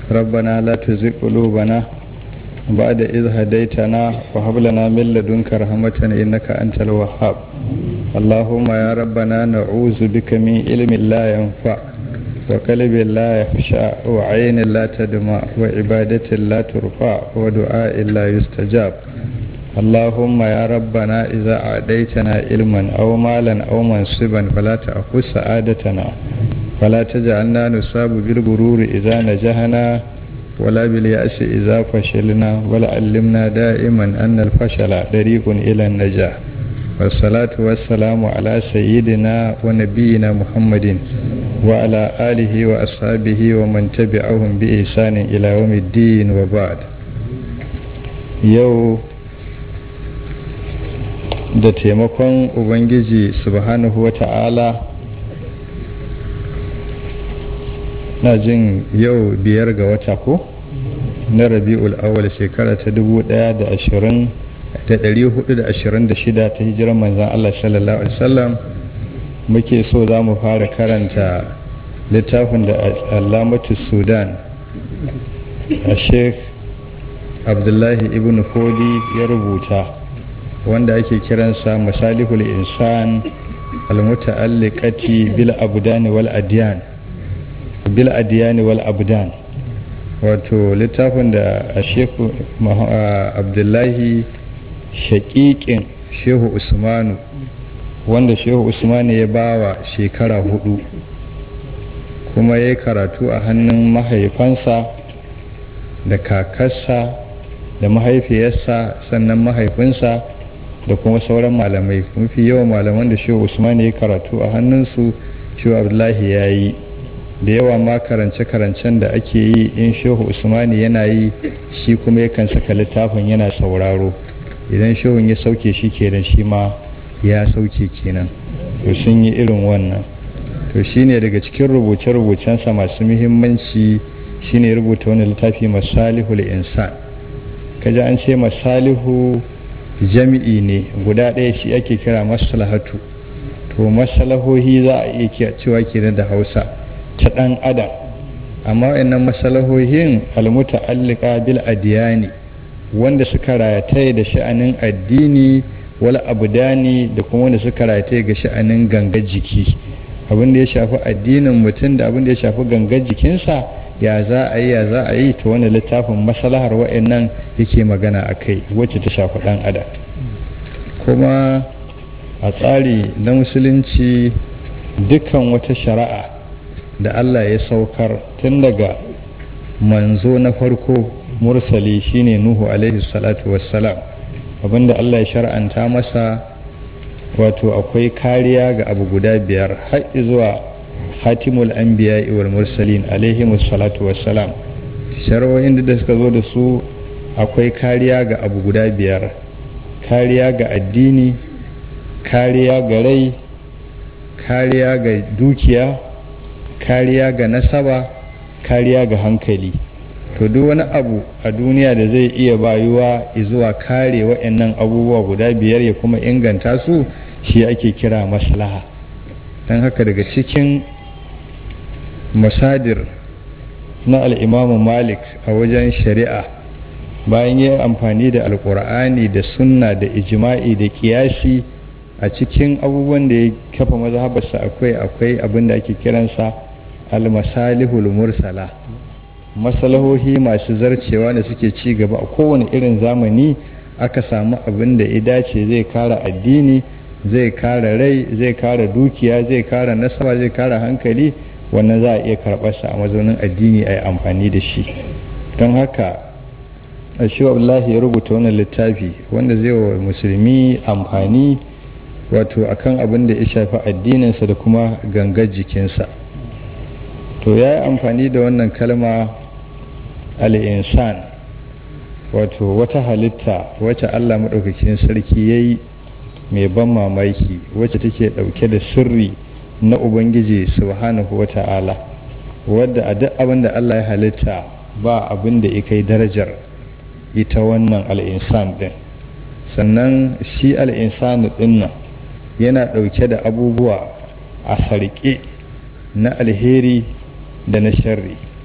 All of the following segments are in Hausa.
ربنا لا تزغ قلوبنا بعد إذ هديتنا وهب لنا من لدنك رحمة إنك أنت الوهاب اللهم يا ربنا نعوذ بك من علم لا ينفع وقلب لا يخشع وعين لا تدمع وعبادة لا ترفع ودعاء لا يستجاب اللهم يا ربنا إذا أعديتنا علما أو مالا أو منصبا فلا تأخذ سعادتنا فلا تجعلنا نصاب بالغرور إذا نجحنا ولا باليأس إذا فشلنا ولا علمنا دائما أن الفشل طريق إلى النجاح والصلاة والسلام على سيدنا ونبينا محمد وعلى آله وأصحابه ومن تبعهم بإحسان إلى يوم الدين وبعد يو da taimakon ubangiji subhanahu wa ta'ala na jin yau biyar ga wata ko na rabi'ul awal shekara ta dubu daya da ashirin da dari hudu da ashirin da shida ta hijirar manzan Allah sallallahu alaihi wasallam muke so za mu fara karanta littafin da alamatu sudan a sheikh abdullahi ibn fodi ya rubuta wanda ake kiransa masalihul insan almuta'alliqati bil abdani wal adyan bil adiyani wal abdan wato littafin da a shehu abdullahi shaƙiƙin shehu usmanu wanda shehu usmanu ya bawa shekara hudu kuma ya karatu a hannun mahaifansa da kakarsa da mahaifiyarsa sannan mahaifinsa da kuma sauran malamai mafi yawan malaman da shehu usmanu ya karatu a hannunsu shehu abdullahi ya yi da yawa ma karance-karancen da ake yi in shehu usmani yana yi shi kuma yakan saka littafin yana sauraro idan shehun ya sauke shi kenan shi ma ya sauke kenan to sun yi irin wannan to shine daga cikin rubuce-rubucensa masu muhimmanci shine rubuta wani littafi masalihul insan kaji an ce masalihu jami'i ne guda ɗaya shi ake kira maslahatu to masalahohi za a iya cewa kenan da hausa ta ɗan adam amma wayannan masalahohin almuta'allika bil adiyani wanda suka rataye da sha'anin addini wal abdani da kuma wanda suka rataye ga sha'anin gangar jiki abin da ya shafi addinin mutum da abin da ya shafi gangar jikinsa ya za a yi ya za a yi ta wani littafin masalahar wayannan yake magana a kai wacce ta shafi ɗan adam kuma a tsari na musulunci dukkan wata shari'a da Allah ya saukar tun daga manzo na farko mursali shine Nuhu alaihi salatu wassalam abinda Allah ya shar'anta masa wato akwai kariya ga abu guda biyar har zuwa hatimul anbiya wal mursalin alaihi salatu wassalam shar'o'in da suka zo da su akwai kariya ga abu guda biyar kariya ga addini kariya ga rai kariya ga dukiya kariya ga nasaba kariya ga hankali to duk wani abu a duniya da zai iya bayuwa zuwa kare waɗannan abubuwa guda biyar ya kuma inganta su shi ake kira maslaha don haka daga cikin masadir na al'imamu malik a wajen shari'a bayan yi amfani da alkur'ani da sunna da ijima'i da kiyasi a cikin abubuwan da ya kafa mazhabarsa akwai akwai abin da ake kiransa almasalihul mursala masalahohi masu zarcewa da suke ci gaba a kowane irin zamani aka samu abin da ya dace zai kara addini zai kara rai zai kara dukiya zai kara nasaba zai kara hankali wannan za a iya karɓarsa a mazaunin addini a yi amfani da shi don haka shi abdullahi ya rubuta wannan littafi wanda zai wa musulmi amfani wato akan abin da ya shafi addininsa da kuma gangar jikinsa to ya yi amfani da wannan kalma al'insan wato wata halitta wacce allah maɗaukakin sarki ya yi mai ban mamaki wacce take ɗauke da sirri na ubangiji subhanahu wa ta'ala wadda a duk abin da allah ya halitta ba abin da ya kai darajar ita wannan al'insan ɗin sannan shi al'insan ɗin nan yana ɗauke da abubuwa a sarƙe na alheri da na sharri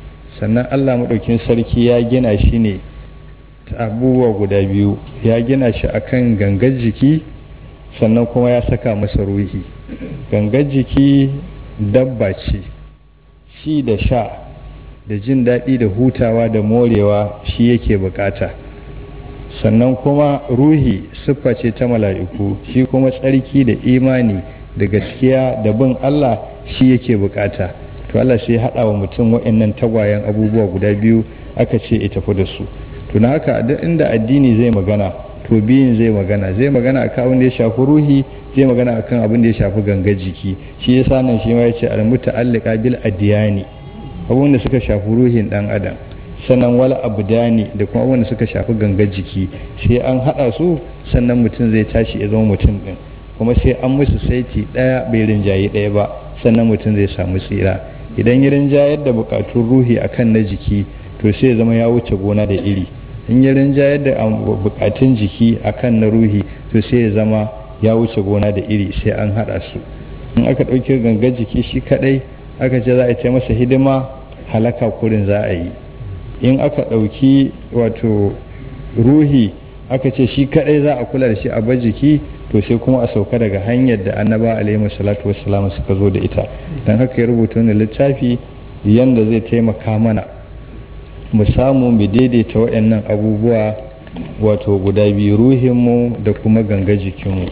sannan allah maɗaukin sarki ya gina shi ne abubuwa guda biyu ya gina shi akan gangar jiki sannan kuma ya saka masa ruhi gangar jiki dabba ce ci da sha da jin daɗi da hutawa da morewa shi yake bukata sannan kuma ruhi siffa ce ta mala'iku shi kuma tsarki da imani da gaskiya da bin Allah shi yake bukata to Allah sai haɗa wa mutum waɗannan tagwayen abubuwa guda biyu aka ce ya tafi da su to na haka duk inda addini zai magana to biyun zai magana zai magana akan abin da ya shafi ruhi zai magana akan abin da ya shafi gangar jiki shi yasa nan shi ma yace al muta'alliqa bil adyani abin da suka shafi ruhin dan adam sannan wal abdani da kuma abin da suka shafi gangar jiki sai an hada su sannan mutum zai tashi ya zama mutum din kuma sai an musu saiti daya bai rinjayi daya ba sannan mutum zai samu tsira idan ya rinjayar da bukatun ruhi akan na jiki to sai ya zama ya wuce gona da iri in ya rinjayar da bukatun jiki akan na ruhi to sai ya zama ya wuce gona da iri sai an hada su in aka ɗauki gangar jiki shi kadai aka ce za a ce masa hidima halaka kurin za a yi in aka ɗauki wato ruhi aka ce shi kadai za a kula da shi a bar jiki to sai kuma a sauka daga hanyar da annaba alaihi salatu wassalam suka zo da ita don haka ya rubuta wani littafi yanda zai taimaka mana mu samu mu daidaita waɗannan abubuwa wato guda biyu ruhinmu da kuma ganga jikinmu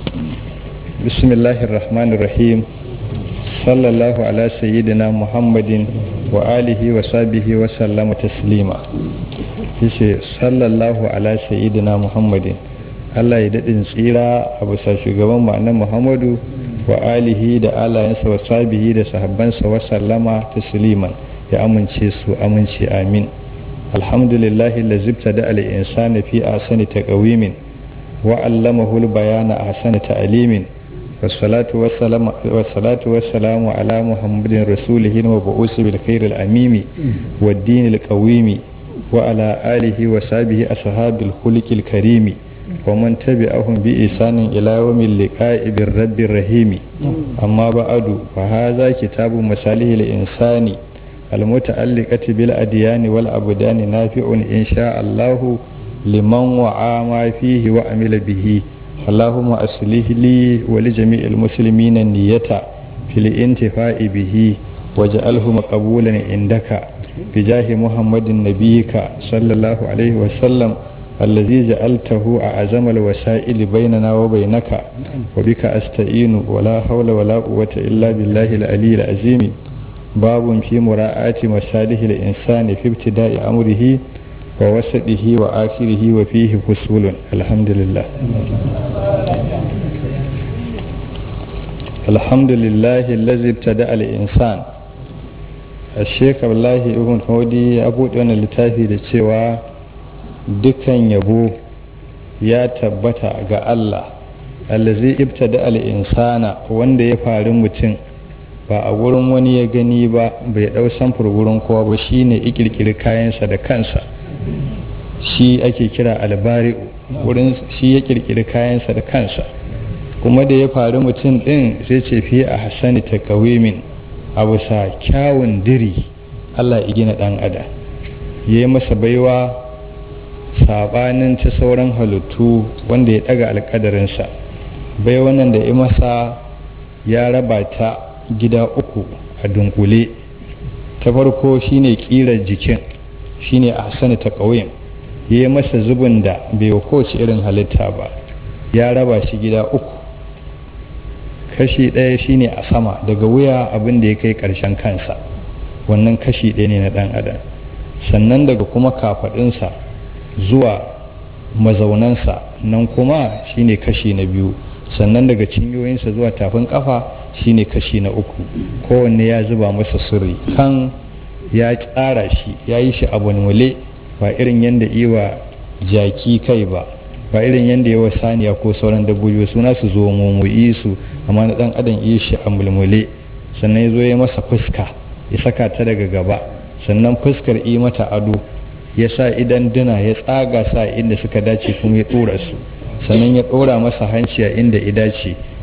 bismillahir rahmanir rahim sallallahu ala sayyidina muhammadin wa alihi wa sabihi wa sallama taslima yace sallallahu ala sayyidina muhammadin Allah ya daɗin tsira a bisa shugaban ma'anar muhammadu wa alihi da alayensa wa sabihi da sahabbansa wa sallama tasliman ya amince su amince amin alhamdulillahi lazibta da al'insani fi asani taqawimin wa allamahu al-bayana ahsana ta'limin wassalatu wassalamu wassalatu wassalamu ala muhammadin rasulihi wa ba'usi bil khair al-amimi wad din al-qawimi wa ala alihi wa sahbihi ashabil khuluqil karimi ومن تبعهم بإحسان إلى يوم اللقاء بالرب الرحيم أما بعد فهذا كتاب مصالح الإنسان المتعلقة بالأديان والأبدان نافع إن شاء الله لمن وعى ما فيه وعمل به اللهم أصلح لي ولجميع المسلمين النية في الانتفاع به واجعله مقبولا عندك بجاه محمد نبيك صلى الله عليه وسلم الذي جعلته أعظم الوسائل بيننا وبينك وبك أستعين ولا حول ولا قوة إلا بالله العلي العظيم باب في مراعاة مصالح الإنسان في ابتداء أمره ووسطه وآخره وفيه فصول الحمد لله الحمد لله الذي ابتدأ الإنسان الشيخ الله ابن هودي أبو دون littafi da cewa dukan yabo ya tabbata ga Allah allazi ibtada al-insana wanda ya faru mutum ba a wurin wani ya gani ba bai dau samfur wurin kowa ba shine ikirkiri kayansa da kansa shi ake kira albari'u wurin shi ya kirkiri kayansa da kansa kuma da ya faru mutum din sai ce fi a hasani takawimin abu sa kyawun diri Allah ya gina dan adam ya yi masa baiwa sabanin ta sauran halittu wanda ya daga alkadarinsa bai wannan da ya masa ya raba ta gida uku a dunkule ta farko shine kirar jikin shine a hasani ta ƙauyen ya yi masa zubin da bai wa kowace irin halitta ba ya raba shi gida uku kashi ɗaya shine a sama daga wuya abin da ya kai ƙarshen kansa wannan kashi ɗaya ne na ɗan adam sannan daga kuma kafaɗinsa zuwa mazaunansa nan kuma shine kashi na biyu sannan daga cinyoyinsa zuwa tafin kafa shine kashi na uku kowanne ya zuba masa sirri kan ya tsara shi ya yi shi abu nule ba irin yadda iwa jaki kai ba ba irin yadda yawa saniya ko sauran dabbobi suna su zo mummuyi su amma na dan adam yi shi a mulmule sannan ya zo ya masa fuska ya saka ta daga gaba sannan fuskar yi mata ado ya sa idan duna ya tsaga sa inda suka dace kuma ya ɗora su sannan ya ɗora masa hanci a inda ya dace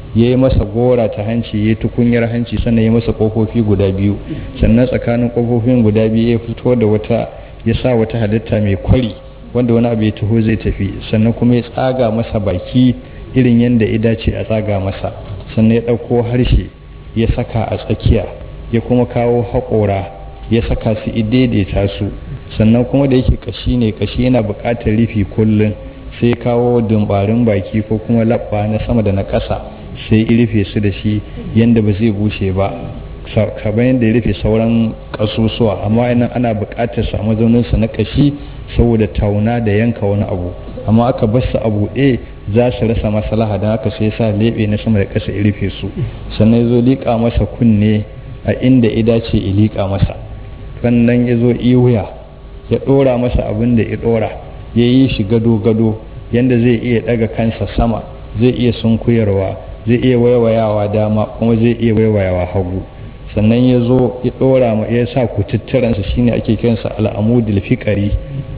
ya yi masa gora ta hanci ya yi tukunyar hanci sannan ya masa ƙofofi guda biyu sannan tsakanin ƙofofin guda biyu ya fito da wata ya sa wata halitta mai kwari wanda wani abu ya taho zai tafi sannan kuma ya tsaga masa baki irin yadda ya dace a tsaga masa sannan ya ɗauko harshe ya saka a tsakiya ya kuma kawo haƙora ya saka su daidaita su sannan kuma da yake kashi ne kashi yana buƙatar rufi kullum sai kawo dumbarin baki ko kuma labba na sama da na ƙasa sai ya rufe su da shi yadda ba zai bushe ba kamar yadda ya rufe sauran ƙasusuwa amma inan ana buƙatar samu zauninsa na kashi saboda tauna da yanka wani abu amma aka bar su a buɗe za su rasa maslaha don haka sai sa leɓe na sama da ƙasa ya rufe su sannan ya zo liƙa masa kunne a inda ya dace ya liƙa masa sannan ya zo iwuya ya ɗora masa abin da ya ɗora ya yi shi gado-gado yadda zai iya ɗaga kansa sama zai iya sunkuyarwa zai iya waiwayawa dama kuma zai iya waiwayawa hagu sannan ya zo ya ɗora ma ya sa kututturansa shine ake kiransa al'amudul fiƙari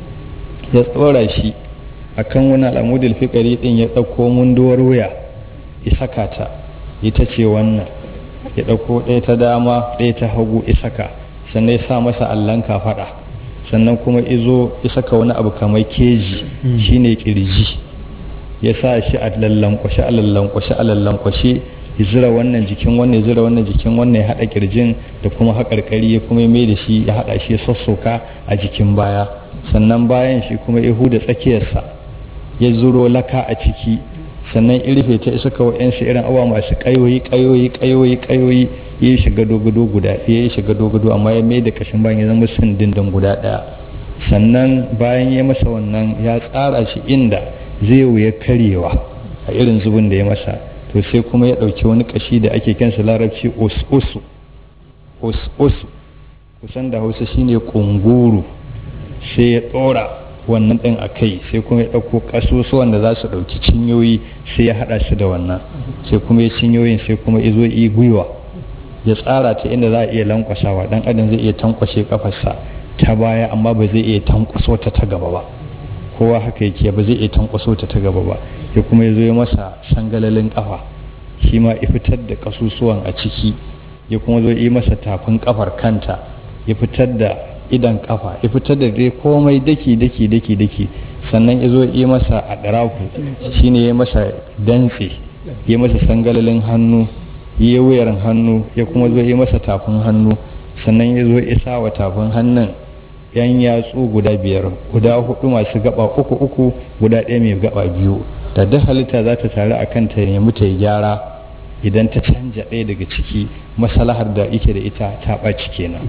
ya tsora shi akan wani al'amudul fiƙari ɗin ya ɗauko munduwar wuya ya saka ta ita ce wannan ya ɗauko ɗaya ta dama ɗaya ta hagu ya saka sannan ya sa masa allon kafaɗa sannan kuma izo ya saka wani abu kamar keji shine kirji ya sa shi a lallankwashe a lallankwashe a lallankwashe ya zira wannan jikin wannan ya zira wannan jikin wannan ya haɗa kirjin da kuma haƙarƙari ya kuma mai da shi ya haɗa shi ya sassoka a jikin baya sannan bayan shi kuma ya huda tsakiyarsa ya zuro laka a ciki sannan irfe ta isa kawai yan irin awa masu kayoyi kayoyi kayoyi kayoyi ya yi shiga dogodo guda ɗaya ya shiga dogodo amma ya mai da kashin bayan ya zama sindindin guda ɗaya sannan bayan ya masa wannan ya tsara shi inda zai wuya karyewa a irin zubin da ya masa to sai kuma ya ɗauki wani kashi da ake kansa larabci os-osu os-osu kusan da hausa shine kunguru sai ya ɗora wannan ɗin a kai sai kuma ya ɗauko ƙasusuwan da za su ɗauki cinyoyi sai ya haɗa shi da wannan sai kuma ya cinyoyin sai kuma ya zo yi gwiwa ya tsara ta inda za a iya lankwasawa ɗan adam zai iya tankwashe kafarsa ta baya amma ba zai iya tankwaso ta ta gaba ba kowa haka yake ba zai iya tankwaso ta ta gaba ba ya kuma ya zo ya masa sangalalin kafa shi ma ya fitar da ƙasusuwan a ciki ya kuma zo yi masa tafin kafar kanta ya fitar da idan kafa ya fitar da dai komai daki daki daki daki sannan ya zo yi masa a ɗaraku shine ya masa dantse ya masa sangalalin hannu ya wuyar hannu ya kuma zo yi masa tafin hannu sannan ya zo isa wa tafin hannun yan yatsu guda biyar guda hudu masu gaba uku uku guda ɗaya mai gaba biyu da duk halitta za ta taru a kanta ya nemi ta yi gyara idan ta canja ɗaya daga ciki masalahar da yake da ita ta ɓaci kenan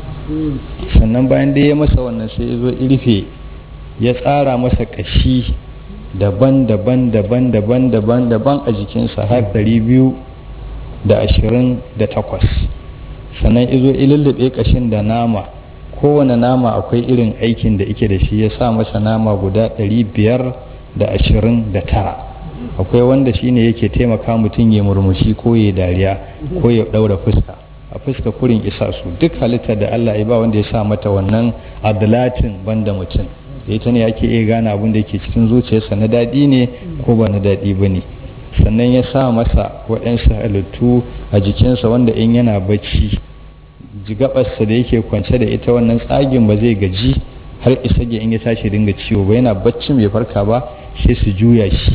sannan bayan da ya masa wannan sai ya zo irfe ya tsara masa kashi daban-daban daban-daban daban-daban a jikinsa har ɗari biyu da ashirin da takwas sannan ya zo ililliɓe kashin da nama kowane nama akwai irin aikin da ike da shi ya sa masa nama guda ɗari biyar da ashirin da tara akwai wanda shine yake taimaka mutum ya murmushi ko ya dariya ko ya ɗaura fuska a fuska kurin isa su duk halitta da Allah ya ba wanda ya sa mata wannan adlatin banda mutum da ita ne ake iya gane abin da yake cikin zuciyarsa na daɗi ne ko ba na daɗi ba ne sannan ya sa masa waɗansu halittu a jikinsa wanda in yana bacci jigabarsa da yake kwance da ita wannan tsagin ba zai gaji har isa ga in ya tashi dinga ciwo ba yana bacci bai farka ba sai su juya shi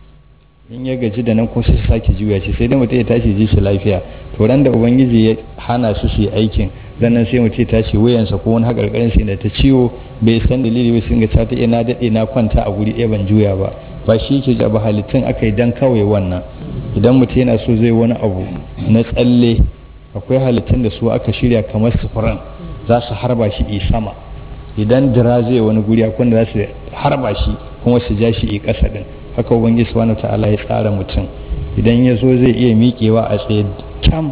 in ya gaji da nan kuma sai su sake juya shi sai dai mutum ya tashi ji shi lafiya to ran da ubangiji ya hana su su yi aikin ranar sai mutum ya tashi wuyansa ko wani haƙarƙarin sai da ta ciwo bai san dalili ba sun ga ta ta na daɗe na kwanta a guri ɗaya ban juya ba ba shi ke ba halittun aka yi dan kawai wannan idan mutum yana so zai wani abu na tsalle akwai halittun da su aka shirya kamar sufuran za su harba shi i sama idan dira zai wani guri akwai da za su harba shi kuma su ja shi i ƙasa ɗin haka ubangiji subhanahu ta'ala ya tsara mutum idan ya zo zai iya miƙewa a tsaye kyam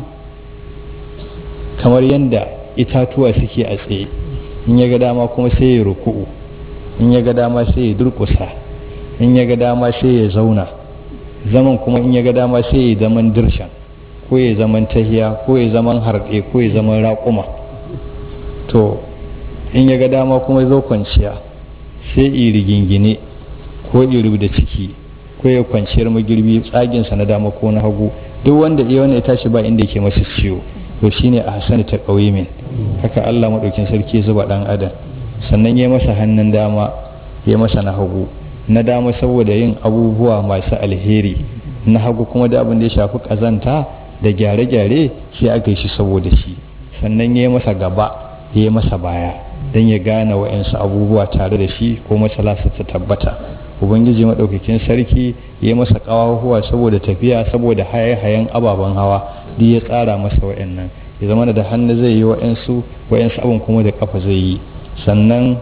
kamar yadda itatuwa suke a tsaye in ya ga dama kuma sai ya ruku'u in ya ga dama sai ya durƙusa in ya ga dama sai ya zauna zaman kuma in ya ga dama sai ya zaman dirshan ko ya zaman tahiya ko ya zaman harɗe ko ya zaman raƙuma to in ya ga dama kuma zo kwanciya sai i rigingine ko i da ciki ko ya kwanciyar magirbi tsaginsa na dama ko na hagu duk wanda iya wanda ya tashi ba inda yake masa ciwo to shine a hasani ta ƙauyimin haka Allah maɗaukin sarki zuba ɗan adam sannan ya masa hannun dama ya masa na hagu na dama saboda yin abubuwa masu alheri na hagu kuma da abin da ya shafi ƙazanta da gyare-gyare sai aka yi shi saboda shi sannan ya masa gaba ya masa baya don ya gane wa'yansu abubuwa tare da shi ko masalasa ta tabbata ubangiji maɗaukakin sarki ya masa ƙawahuwa saboda tafiya saboda haye-hayen ababen hawa duk ya tsara masa wa'yannan ya zama da hannu zai yi wa'yansu wa'yansu abin kuma da kafa zai yi sannan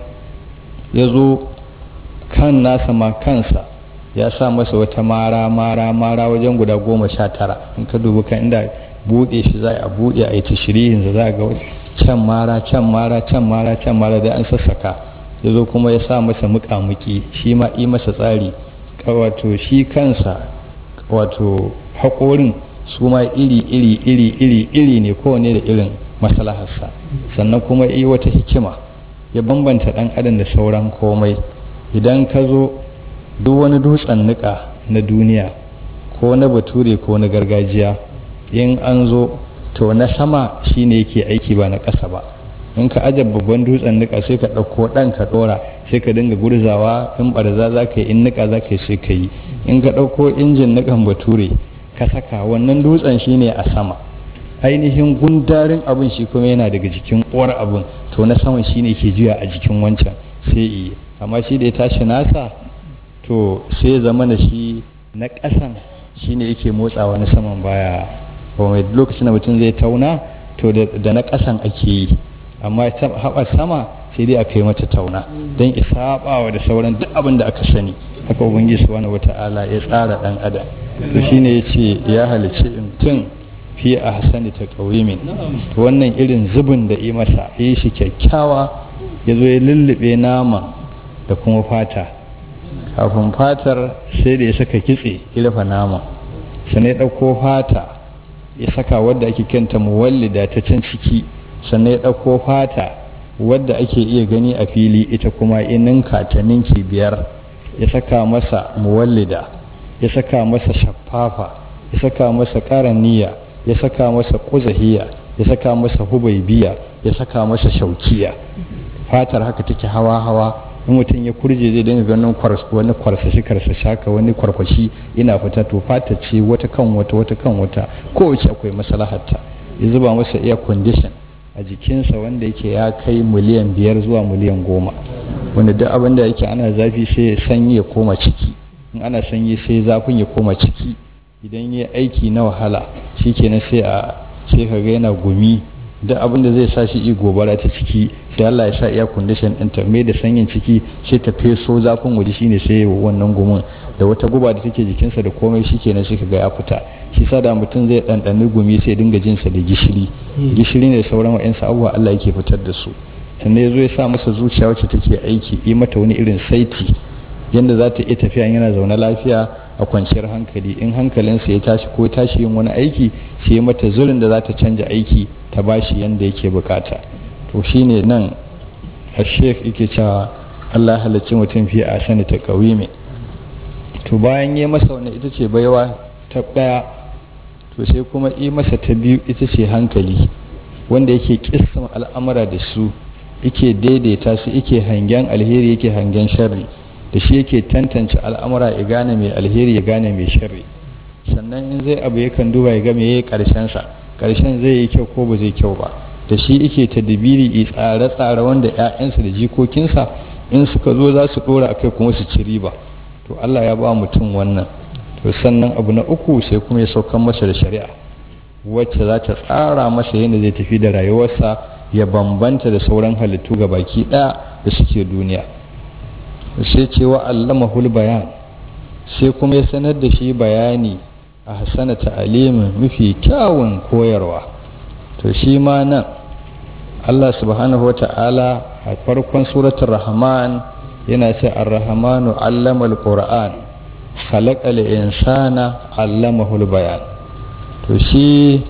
ya zo kan nasa ma kansa ya sa masa wata mara mara mara wajen guda goma sha tara in ka dubi kan inda buɗe shi za a buɗe a yi ta shirihin za a ga can mara can mara can mara can mara da an sassaka ya zo kuma ya sa masa muƙamuƙi shi ma yi masa tsari wato shi kansa wato haƙorin su ma iri iri iri iri iri ne kowane da irin maslaharsa sannan kuma yi wata hikima ya bambanta ɗan adam da sauran komai idan ka zo duk wani dutsen niƙa na duniya ko na bature ko na gargajiya in an zo to na sama shine yake aiki ba na ƙasa ba in ka aje babban dutsen niƙa sai ka ɗauko ɗan ka ɗora sai ka dinga gurzawa in ɓarza za ka yi in niƙa za ka yi sai ka yi in ka ɗauko injin niƙan bature ka saka wannan dutsen shine a sama ainihin gundarin abin shi kuma yana daga jikin uwar abin to na saman shine ke juya a jikin wancan sai iya amma shi da ya tashi nasa to sai zama da shi na ƙasan shine yake motsawa na saman baya kuma lokacin da mutum zai tauna to da na ƙasan ake yi amma haɓar sama sai dai aka yi mata tauna don isaɓawa da sauran duk abin da aka sani haka ubangiji subhanahu wata'ala ya tsara ɗan adam to shine ya ce ya halicci mutum fi a hasani ta ƙaurimin wannan irin zubin da yi masa yi shi kyakkyawa ya zo ya lullube nama da kuma fata kafin fatar sai da ya saka kitse ya rufe nama sannan ya ɗauko fata ya saka wadda ake kenta muwallida ta can ciki sannan ya ɗauko fata wadda ake iya gani a fili ita kuma ninka ta ninki biyar ya saka masa muwallida ya saka masa shaffafa ya saka masa ƙaraniya ya saka masa ƙuzahiya ya saka masa hubaibiya ya saka masa shaukiya fatar haka take hawa-hawa in mutum ya kurje zai dinga ganin wani kwarsashi karsashi haka wani kwarkwashi ina fita to fata ce wata kan wata wata kan wata kowace akwai maslahatta ya zuba masa air condition a jikinsa wanda yake ya kai miliyan biyar zuwa miliyan goma wanda duk abin da yake ana zafi sai ya sanyi ya koma ciki in ana sanyi sai zafin ya koma ciki idan ya aiki na wahala shikenan sai a sai ka ga yana gumi duk abin da zai sa shi i gobara ta ciki sai Allah ya sa air condition din ta mai da sanyin ciki sai ta feso zafin waje shine sai wannan gumin da wata guba da take jikinsa da komai shikenan sai kaga ya fita shi sa da mutum zai ɗanɗani gumi sai dinga jinsa da gishiri gishiri ne sauran wa'ansu abubuwa Allah yake fitar da su sannan ya zo ya sa masa zuciya wacce take aiki yi mata wani irin saiti yadda za ta iya tafiya yana zaune lafiya a kwanciyar hankali in hankalinsa ya tashi ko tashi yin wani aiki sai ya mata zurin da za ta canja aiki ta bashi yadda yake bukata to shine nan a shek yake cewa Allah halarci mutum fiye a sani ta ƙauye to bayan yi masa wani ita ce baiwa ta ɗaya to sai kuma yi masa ta biyu ita ce hankali wanda yake kissan al'amura da su yake daidaita su yake hangen alheri yake hangen sharri da shi yake tantance al'amura ya gane mai alheri ya gane mai sharri sannan in zai abu yakan duba ya ga me yayi karshen sa karshen zai yi kyau ko ba zai kyau ba da shi yake tadbiri i tsare-tsare wanda ƴaƴansa da jikokinsa in suka zo za su dora akai kuma su ci riba to Allah ya ba mutum wannan to sannan abu na uku sai kuma ya saukan masa da shari'a wacce za ta tsara masa yadda zai tafi da rayuwarsa ya bambanta da sauran halittu ga baki ɗaya da suke duniya sai cewa allamahul bayan sai kuma ya sanar da shi bayani a hasana ta'alimin mafi kyawun koyarwa to shi ma nan Allah subhanahu wa ta'ala a farkon suratul rahman yana ce ar-rahmanu allama al-qur'an khalaqa al-insana allamahu al-bayan to shi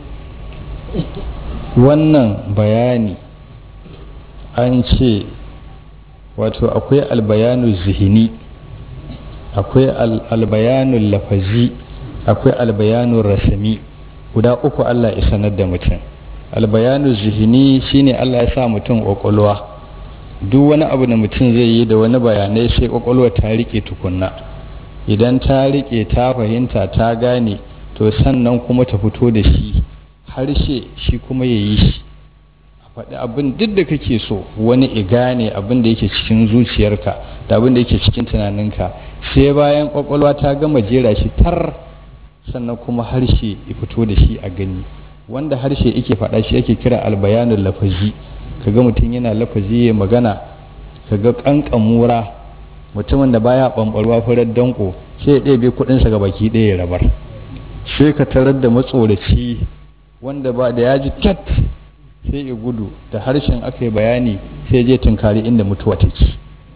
wannan bayani an ce wato akwai albayanu zihini akwai albayanu lafazi akwai albayanu rasami guda uku Allah ya sanar da mutum albayanu zihini shine Allah ya sa mutum ƙwaƙwalwa duk wani abu da mutum zai yi da wani bayanai sai ƙwaƙwalwa ta riƙe tukunna idan ta riƙe ta fahimta ta gane to sannan kuma ta fito da shi harshe shi kuma ya yi shi a faɗi abin duk da kake so wani i gane abin da yake cikin zuciyarka da abin da yake cikin tunaninka sai bayan ƙwaƙwalwa ta gama jera shi tar sannan kuma harshe ya fito da shi a gani wanda harshe yake faɗa shi yake kira albayanul lafazi kaga mutum yana lafazi ya magana kaga kankamura mutumin da baya bambarwa farar danko sai ya ɗebe kuɗinsa ga baki ɗaya ya rabar sai ka tarar da matsoraci wanda ba da ya ji cat sai ya gudu da harshen aka yi bayani sai je tunkari inda mutuwa take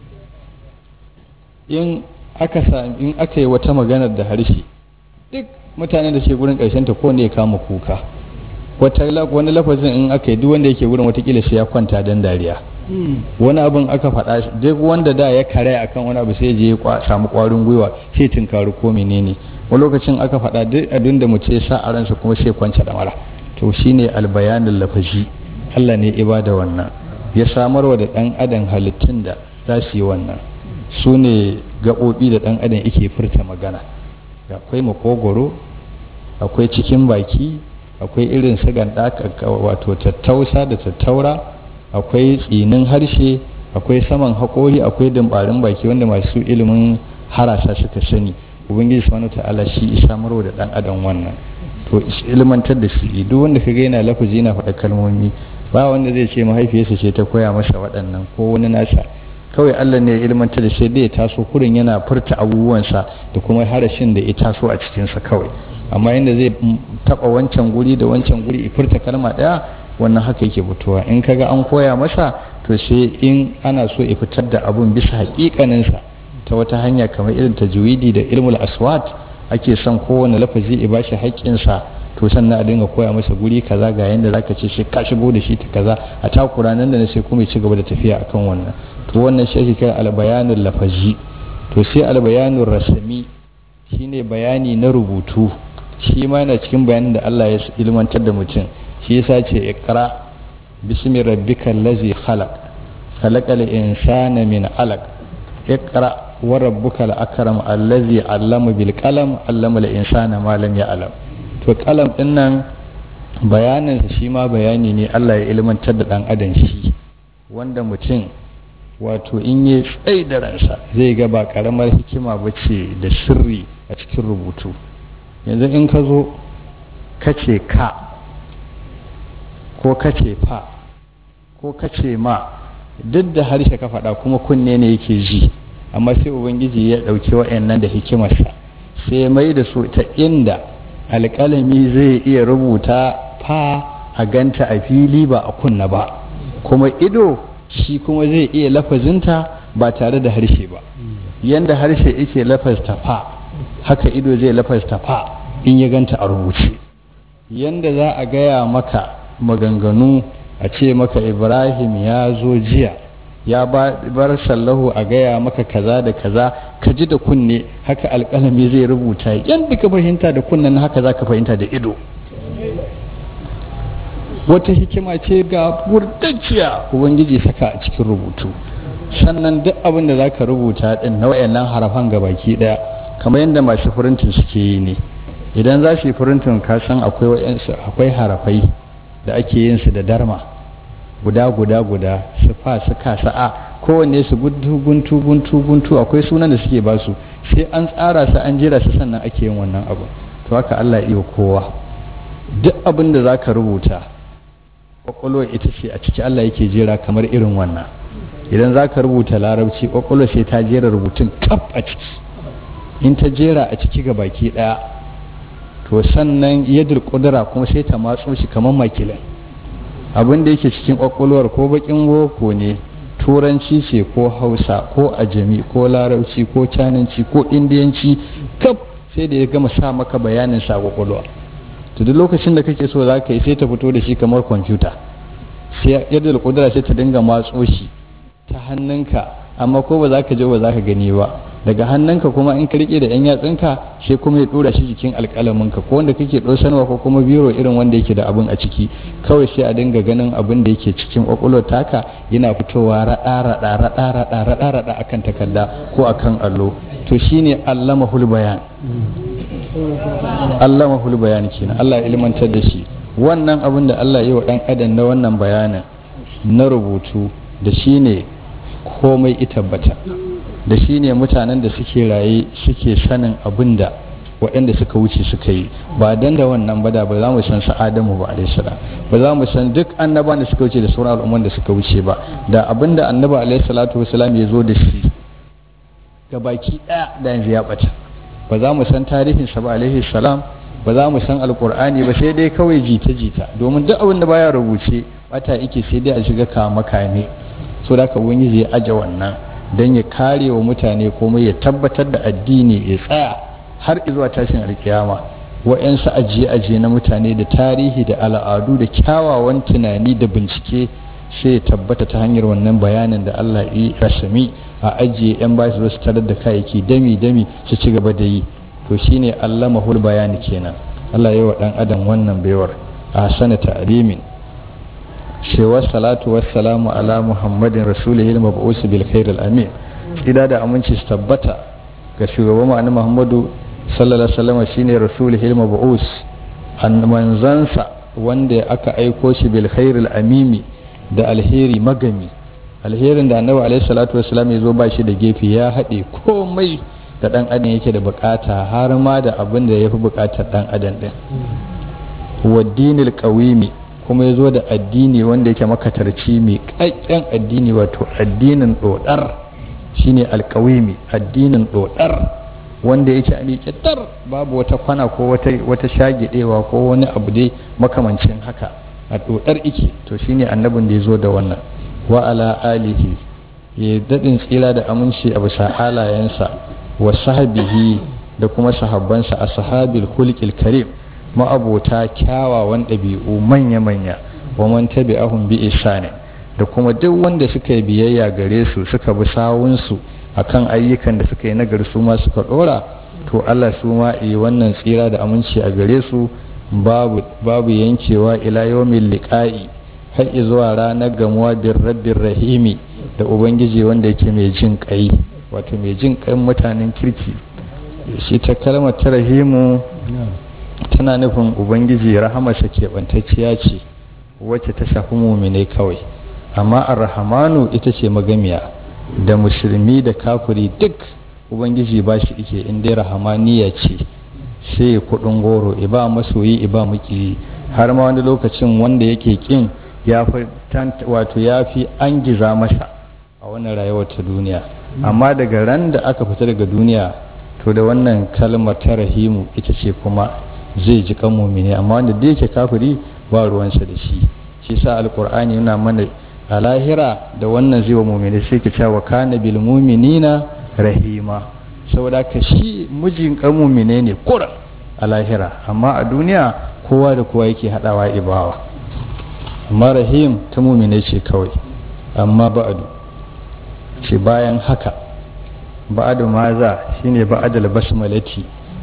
in aka in aka yi wata maganar da harshe duk mutanen da ke gurin ƙarshen ta kowanne ya kama kuka wani lafazin in aka yi duk wanda yake gurin watakila sai ya kwanta don dariya wani abin aka faɗa duk wanda da ya kare akan wani abu sai je ya samu ƙwarin gwiwa sai tunkari ko menene wani lokacin aka faɗa duk abin da mutum ya sa a ransa kuma sai kwanta da mara to shine albayanin lafazi Allah ne ibada wannan ya samarwa da ɗan adam halittun da za su yi wannan su ne gaɓoɓi da ɗan adam yake furta magana akwai makogoro akwai cikin baki akwai irin su ganda wato tattausa da tattaura akwai tsinin harshe akwai saman haƙori akwai dimbarin baki wanda masu ilimin harasa suka sani ubangiji subhanahu ta'ala shi isa marwa da dan adam wannan to ilmantar da shi duk wanda kaga yana lafazi yana faɗa kalmomi ba wanda zai ce mahaifiyarsa ce ta koya masa waɗannan ko wani nasa kawai Allah ne ya ilmantar da shi da ya taso kurin yana furta abubuwansa da kuma harashin da ya taso a cikinsa kawai amma inda zai taba wancan guri da wancan guri furta kalma daya wannan haka yake fitowa in kaga an koya masa to sai in ana so ya fitar da abun bisa hakikaninsa ta wata hanya kamar irin tajwidi da ilmul aswat ake son kowane lafazi ya bashi haƙƙinsa to sannan a dinga koya masa guri kaza ga yanda zaka ce sai ka shigo da shi ta kaza a takura nan da sai kuma ya ci gaba da tafiya akan wannan to wannan shi ake kira albayanul lafazi to sai albayanul rasmi shine bayani na rubutu shi ma yana cikin bayanin da Allah ya ilmantar da mutum shi yasa ce iqra bismi rabbikal ladzi khalaq khalaqal insana min alaq iqra wa rabbukal akram allazi allama bil qalam allama al insana ma lam ya'lam to qalam din nan bayanin shi ma bayani ne Allah ya ilmantar da dan adam shi wanda mutum wato in yi tsaye da ransa zai ga ba karamar hikima bace da sirri a cikin rubutu yanzu in ka zo kace ka ko kace fa ko kace ma duk da harshe ka faɗa kuma kunne ne yake ji amma sai ubangiji ya ɗauki wa'annan da hikimarsa sai ya mai da su ta inda alƙalami zai iya rubuta fa a ganta a fili ba a kunna ba kuma ido shi kuma zai iya lafazinta ba tare da harshe ba yanda harshe yake lafazta fa haka ido zai lafazta fa in ya ganta a rubuce yanda za a gaya maka maganganu a ce maka ibrahim ya zo jiya ya bar sallahu a gaya maka kaza da kaza ka ji da kunne haka alƙalami zai rubuta yadda ka fahimta da kunnen haka za ka fahimta da ido wata hikima ce ga burtacciya ubangiji saka a cikin rubutu sannan duk abin da za ka rubuta din na wayannan harafan ga baki daya kamar yadda masu furintin suke yi ne idan za su yi furintin ka san akwai harafai da ake yin su da darma guda guda guda su fa su ka sa'a kowanne su guntu guntu guntu guntu akwai sunan da suke basu sai an tsara su an jira su sannan ake yin wannan abu to haka Allah iya kowa duk abin da zaka rubuta kwakwalwa ita ce a ciki Allah yake jera kamar irin wannan idan zaka rubuta larabci kwakwalwa sai ta jera rubutun kaf a ciki in ta jera a ciki ga baki daya to sannan yadda kudura kuma sai ta matso shi kamar makilin abin da yake cikin kwakwalwar ko bakin boko ne turanci ce ko hausa ko ajami ko larabci ko cananci ko indiyanci kaf sai da ya gama sa maka bayanin sa kwakwalwa to duk lokacin da kake so za ka yi sai ta fito da shi kamar kwamfuta sai yadda kudura sai ta dinga matso shi ta hannunka amma ko ba za ka je ba za ka gani ba daga hannunka kuma in ka rike da yan yatsunka sai kuma ya dora shi jikin alƙalaminka ko wanda kake sanwa ko kuma biro irin wanda yake da abin a ciki kawai sai a dinga ganin abin da yake cikin kwakwalwar taka yana fitowa raɗa raɗa raɗa raɗa raɗa raɗa akan takarda ko akan allo to shine allamahul bayan allamahul bayan kenan Allah ya ilmantar da shi wannan abin da Allah ya yi wa dan adam na wannan bayanin na rubutu da shine komai ita bata da shi ne mutanen da suke raye suke sanin abin da waɗanda suka wuce suka yi ba dan da wannan ba da ba za mu san su adamu ba alaihi salam ba za mu san duk annaban da suka wuce da sauran al'umman da suka wuce ba da abin da annaba alaihi salatu wasalam ya zo da shi ga baki ɗaya da yanzu ya ɓata ba za mu san tarihin sa ba alaihi salam ba za mu san alqur'ani ba sai dai kawai jita jita domin duk abin da baya rubuce bata yake sai dai a shiga kama kame so da ka ubangiji ya aje wannan don ya kare wa mutane kuma ya tabbatar da addini ya tsaya har zuwa tashin alkiyama wa'yansu ajiye-ajiye na mutane da tarihi da al'adu da kyawawan tunani da bincike sai ya tabbata ta hanyar wannan bayanin da Allah yi rasami a ajiye 'yan ba su su tarar da kayayyaki dami-dami su ci gaba da yi to shine Allah mahul bayani kenan Allah ya yi wa ɗan adam wannan baiwar a sanata alimin cewa salatu wassalamu ala muhammadin rasulihi al-mab'us bil khair al-amin ida da aminci su tabbata ga shugaban mu muhammadu sallallahu alaihi wasallam shine rasulihi al-mab'us an manzansa wanda aka aiko shi bil khair al-amimi da alheri magami alherin da annabi alaihi salatu wassalam ya zo ba shi da gefe ya haɗe komai da dan adam yake da bukata har ma da abin da yafi bukatar dan adam din wa dinil qawimi kuma ya zo da addini wanda yake makatarci mai ƙaƙƙen addini wato addinin ɗoɗar shine alƙawimi addinin ɗoɗar wanda yake a miƙe babu wata kwana ko wata shagidewa ko wani abu dai makamancin haka a ɗoɗar ike to shine annabin da ya zo da wannan wa ala alihi ya daɗin tsira da aminci a bisa halayensa wa sahabihi da kuma sahabbansa a sahabil hulkil karim ma'abota kyawawan ɗabi'u manya-manya wa man tabi'ahum bi ihsani da kuma duk wanda suka yi biyayya gare su suka bi sawunsu akan ayyukan da suka yi nagari su ma suka dora to Allah su ma yi wannan tsira da aminci a gare su babu babu yankewa ila yawmil liqa'i har zuwa ranar gamuwa bin rabbir rahimi da ubangiji wanda yake mai jin kai wato mai jin kai mutanen kirki shi ta kalmar ta rahimu tana nufin ubangiji rahamarsa keɓantacciya ce wacce ta shafi muminai kawai amma arrahamanu ita ce magamiya da musulmi da kafiri duk ubangiji ba shi ike in dai rahamaniya ce sai ya kudin goro iba masoyi iba muki har ma wani lokacin wanda yake kin ya fi wato ya fi an giza masa a wannan rayuwar ta duniya amma daga ran da aka fita daga duniya to da wannan kalmar ta rahimu ita ce kuma zai ji kan mumini amma wanda da yake kafiri ba ruwansa da shi shi sa alkur'ani yana mana a lahira da wannan zai wa mumini sai ka cewa kana bil muminina rahima saboda ka shi mijin kan mumine ne kuran a lahira amma a duniya kowa da kowa yake hadawa ibawa amma rahim ta mumine ce kawai amma ba'adu ce bayan haka ba'adu maza shine ba'adal basmalati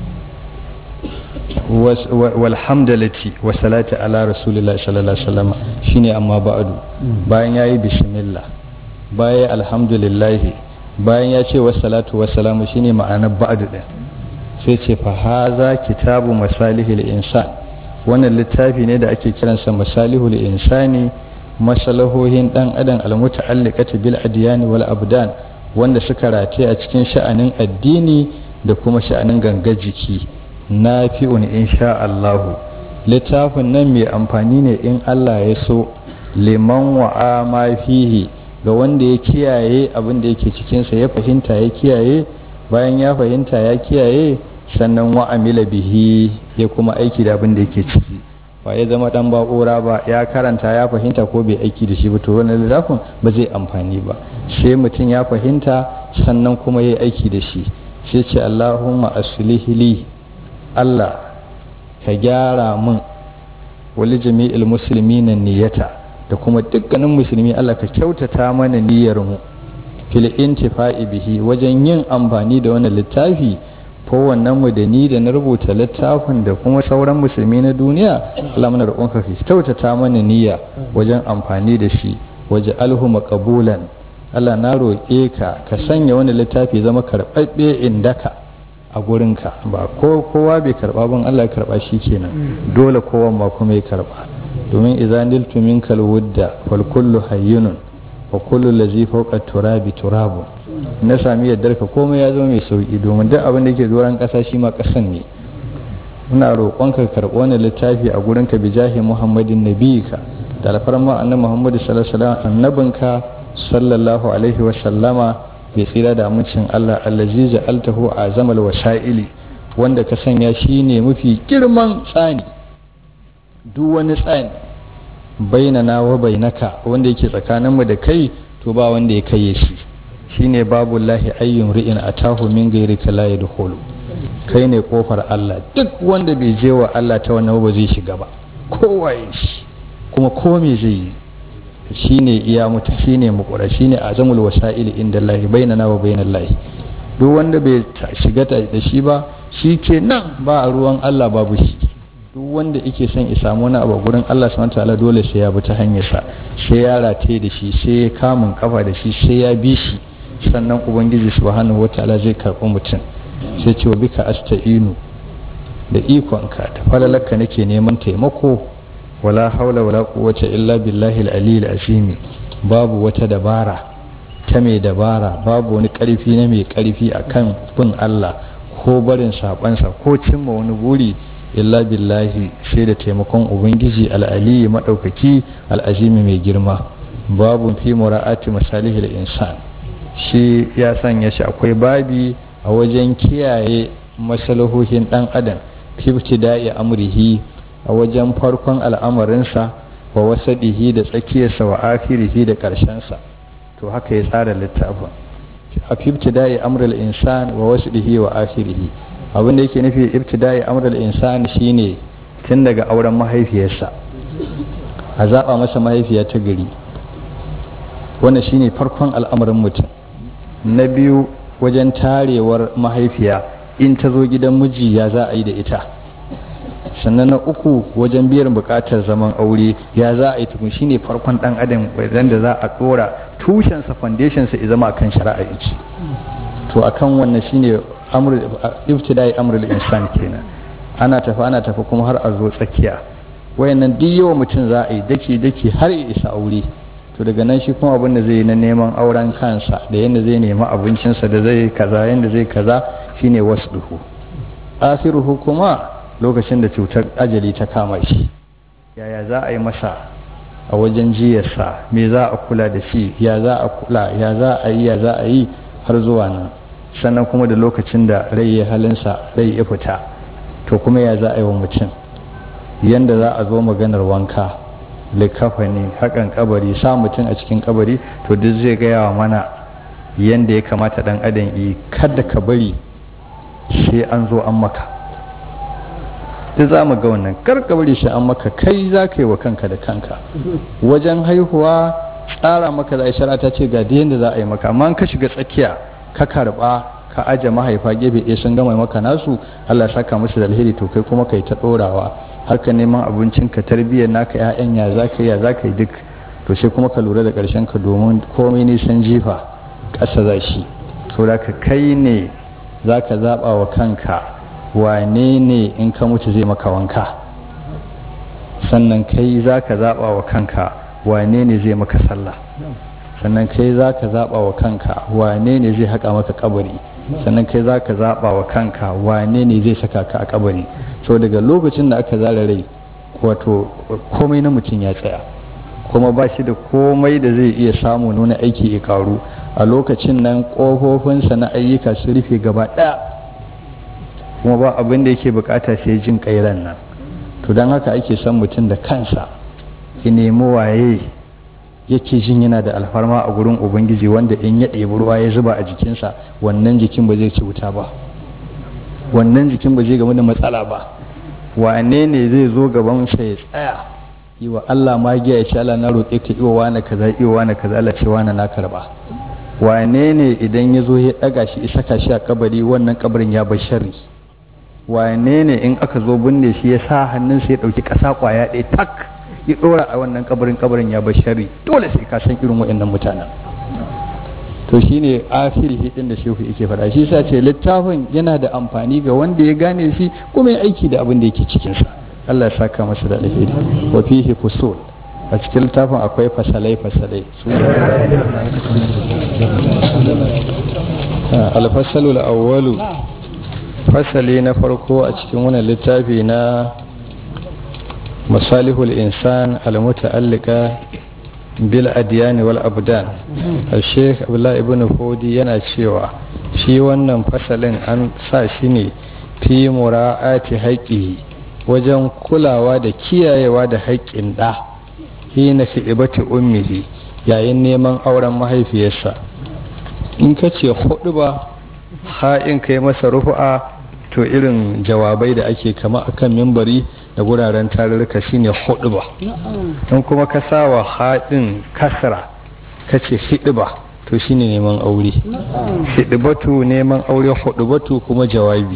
walhamdalati wa salati ala rasulillah sallallahu alaihi wasallam shine amma ba'adu bayan yayi bismillah bayan alhamdulillah bayan ya ce wassalatu wassalamu shine ma'anar ba'adu din sai ce fa haza kitabu masalihil insan wannan littafi ne da ake kiransa masalihul insani masalahohin dan adam almuta'alliqati bil adyan wal abdan wanda suka rataye a cikin sha'anin addini da kuma sha'anin gangar jiki nafi'un insha Allahu littafin nan mai amfani ne in Allah ya so liman wa'a ma fihi ga wanda ya kiyaye abin da yake cikinsa ya fahimta ya kiyaye bayan ya fahimta ya kiyaye sannan wa'amila bihi ya kuma aiki da abin da yake ciki ba ya zama dan ba'ura ba ya karanta ya fahimta ko bai aiki da shi ba to wannan littafin ba zai amfani ba sai mutum ya fahimta sannan kuma ya aiki da shi sai ce Allahumma aslih li Allah ka gyara min wali jami'il muslimina niyyata da kuma dukkanin musulmi Allah ka kyautata mana niyyar mu fil intifa'i bihi wajen yin amfani da wannan littafi ko wannan mu da ni da na rubuta littafin da kuma sauran musulmi na duniya Allah muna roƙonka ka kyautata mana niyya wajen amfani da shi waje alhu maqbulan Allah na roƙe ka ka sanya wani littafi zama karɓaɓɓe indaka a gurinka ba ko kowa bai karɓa ban Allah ya karɓa shi kenan dole kowa ma kuma ya karɓa domin idza niltu minkal wudda wal kullu hayyunun wa kullu lazi fawqa turabi turabu na sami yaddar ka komai ya zama mai sauki domin duk abin da yake doron ƙasa shi ma ƙasan ne muna roƙonka ka karɓi wani littafi a gurinka bi jahi muhammadin nabiyika da alfarma annabi muhammadu sallallahu alaihi wasallam annabinka sallallahu alaihi wasallama bai tsira da amincin Allah allazi ja'altahu azamal wasa'ili wanda ka sanya shi ne mafi girman tsani duk wani tsani bainana wa bainaka wanda yake tsakaninmu da kai to ba wanda ya kai shi shine babu lahi ayyun ri'in atahu min ghairika la yadkhulu kai ne kofar Allah duk wanda bai je wa Allah ta wannan ba zai shiga ba kowaye shi kuma ko me zai yi shine iya mutu shine mukura shine azamul wasa'il inda Allah bainana wa bainal lahi duk wanda bai shiga da shi ba shi ke nan ba a ruwan Allah babu shi duk wanda yake son ya samu wani abu gurin Allah subhanahu wataala dole sai ya bi ta hanyar sa sai ya rataye da shi sai ya kamun kafa da shi sai ya bi shi sannan ubangiji subhanahu wataala zai karɓi mutum sai ce wa bika asta'inu da ikonka da falalaka nake neman taimako wala haula wala quwwata illa billahi al-aliyyil azim babu wata dabara ta mai dabara babu wani karfi na mai karfi akan bin Allah ko barin sabansa ko cimma wani buri illa billahi sai da taimakon ubangiji al-aliyyi madaukaki al-azimi mai girma babu fi mura'ati masalihil insan shi ya sanya shi akwai babi a wajen kiyaye masalahohin dan adam fi da'i amrihi a wajen farkon al'amarinsa wa wasadihi da tsakiyarsa wa akirihi da ƙarshensa to haka ya tsara littafin a fi ibtida'i amrul insan wa wasadihi wa akirihi abin da yake nufi ibtida'i amrul insan shine tun daga auren mahaifiyarsa a zaɓa masa mahaifiya ta gari wannan shine farkon al'amarin mutum na biyu wajen tarewar mahaifiya in ta zo gidan miji ya za a yi da ita sannan na uku wajen biyan bukatar zaman aure ya za a yi tukun shine farkon dan adam wajen da za a dora tushensa foundationsa ya zama akan shari'a ce to akan wannan shine amr ibtidai amrul insan kenan ana tafi ana tafi kuma har a zo tsakiya wayannan duk yawa mutum za a yi daki daki har ya isa aure to daga nan shi kuma abin da zai yi na neman auren kansa da yadda zai nemi abincinsa da zai kaza yadda zai kaza shine wasduhu akhiruhu kuma lokacin da cutar ajali ta kama shi yaya za a yi masa a wajen jiyarsa me za a kula da shi ya za a kula ya za a yi ya za a yi har zuwa nan sannan kuma da lokacin da rai ya halinsa rai ya fita to kuma ya za a yi wa mutum yanda za a zo maganar wanka likafani hakan kabari sa mutum a cikin kabari to duk zai gaya wa mana yanda ya kamata dan adam yi kada ka bari sai an zo an maka duk za mu ga wannan kar ka bari sai an maka kai za ka yi wa kanka da kanka wajen haihuwa tsara maka za a shara ta ce ga da yanda za a yi maka amma ka shiga tsakiya ka karba ka aje mahaifa gefe ɗaya sun gama maka nasu Allah saka musu da alheri to kai kuma kai ta ɗorawa harka neman abincin ka tarbiyyar naka ƴaƴan ya za ka yi ya za ka yi duk to sai kuma ka lura da ƙarshen ka domin komai nisan jifa ƙasa za shi to da ka kai ne za ka zaɓa wa kanka wane ne in ka mutu zai maka wanka sannan kai za ka zaɓa wa kanka wane ne zai maka sallah sannan kai za ka zaɓa wa kanka wane ne zai haƙa maka kabari sannan kai za ka zaɓa wa kanka wane ne zai saka ka a kabari so daga lokacin da aka zara rai wato komai na mutum ya tsaya kuma ba shi da komai da zai iya samu nuna aiki ya karu a lokacin nan ƙofofinsa na ayyuka su rufe gaba ɗaya kuma ba abin da yake bukata sai jin kairan nan to don haka ake son mutum da kansa ya nemi waye yake jin yana da alfarma a gurin ubangiji wanda in ya ɗebi ruwa ya zuba a jikinsa wannan jikin ba zai ci wuta ba wannan jikin ba zai game da matsala ba wane ne zai zo gaban sa ya tsaya yi wa Allah magiya ya ce Allah na roƙe ka iwa wani kaza iwa wani kaza Allah ce wani na karba wane ne idan ya zo ya ɗaga shi saka shi a kabari wannan kabarin ya bar sharri wane ne in aka zo binne shi ya sa hannunsa ya ɗauki ƙasa ƙwaya ɗaya tak ya ɗora a wannan kabarin kabarin ya bar sharri dole sai ka san irin waɗannan mutanen to shine akhiri hidin da shehu yake faɗa shi sa ce littafin yana da amfani ga wanda ya gane shi kuma ya aiki da abin da yake cikin sa Allah ya saka masa da alheri wa fihi fusul a cikin littafin akwai fasalai fasalai alfasalul awwalu fasali na farko a cikin wannan littafi na masalihul insan al-muta'allika bil adiyani wal abdan al-sheikh abdullahi ibn fodi yana cewa shi wannan fasalin an sa shi ne fi mura'ati haƙƙi wajen kulawa da kiyayewa da haƙƙin ɗa hina fi ibati ummihi yayin neman auren mahaifiyarsa in ka ce hudu ba ha'in kai masa rufu'a to irin jawabai da ake kama akan mimbari da guraren tarurruka shine hudu ba in kuma ka sawa haɗin kasra ka ce ba to shine neman aure hidibatu neman aure hudubatu kuma jawabi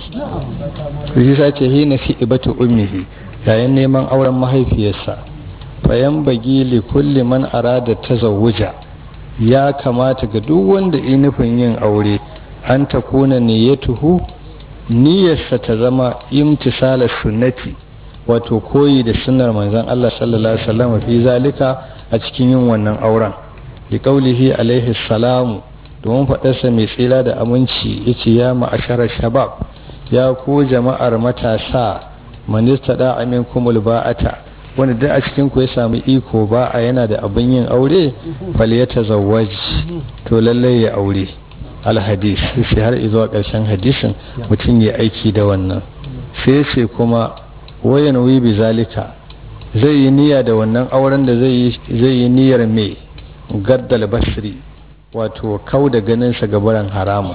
to shi sace hina hidibatu ummihi yayin neman auren mahaifiyarsa bayan bagi li kulli man arada tazawuja ya kamata ga duk wanda yi nufin yin aure an ta kuna niyyatuhu niyyarsa ta zama imtisalar sunnati wato koyi da sunnar manzon Allah sallallahu alaihi wasallam fi zalika a cikin yin wannan auren li qaulihi alaihi salamu domin faɗarsa mai tsira da aminci yace ya ma'asharar shabab ya ku jama'ar matasa manista da aminkumul ba'ata wanda duk a cikin ku ya samu iko ba a yana da abin yin aure fal ya tazawwaj to lallai ya aure alhadis sai har zuwa ƙarshen hadisin mutum ya aiki da wannan sai ce kuma wayan wi bi zalika zai yi niyya da wannan auren da zai yi niyyar mai gaddal basri wato kau da ganinsa gabaran haramu